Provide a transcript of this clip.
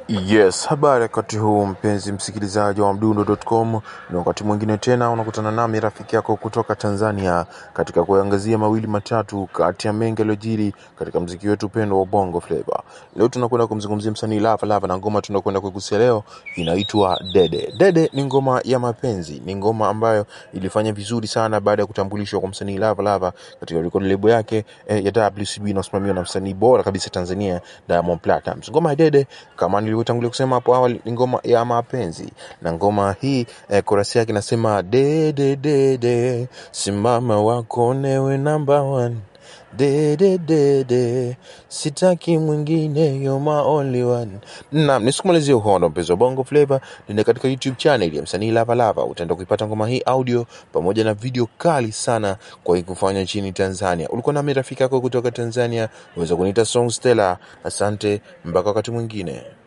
Yes, habari wakati huu mpenzi msikilizaji wa mdundo.com, ni wakati mwingine tena unakutana nami rafiki yako kutoka Tanzania katika kuangazia mawili matatu kati ya mengi yaliyojiri katika mziki wetu pendwa wa Bongo Flava. Leo tunakwenda kumzungumzia msanii Lava Lava na ngoma tunakwenda kuigusia leo inaitwa Dede. Dede ni ngoma ya mapenzi, ni ngoma ambayo ilifanya vizuri sana baada ya kutambulishwa kwa msanii Lava Lava katika record label yake eh, ya WCB inayosimamiwa na msanii bora kabisa Tanzania Diamond Platnumz. Ngoma ya Dede kama nilivyotangulia kusema hapo awali ni ngoma ya mapenzi na ngoma hii eh, korasi yake inasema dede dede simama wakonewe number one dede dede sitaki mwingine you're my only one naam nisikumalizie uhondo mpenzi wa bongo flavor nenda katika youtube channel ya msanii lava lava utaenda kuipata ngoma hii audio pamoja na video kali sana kwa kufanya nchini tanzania ulikuwa nami rafiki yako kutoka tanzania unaweza kuniita song stella asante mpaka wakati mwingine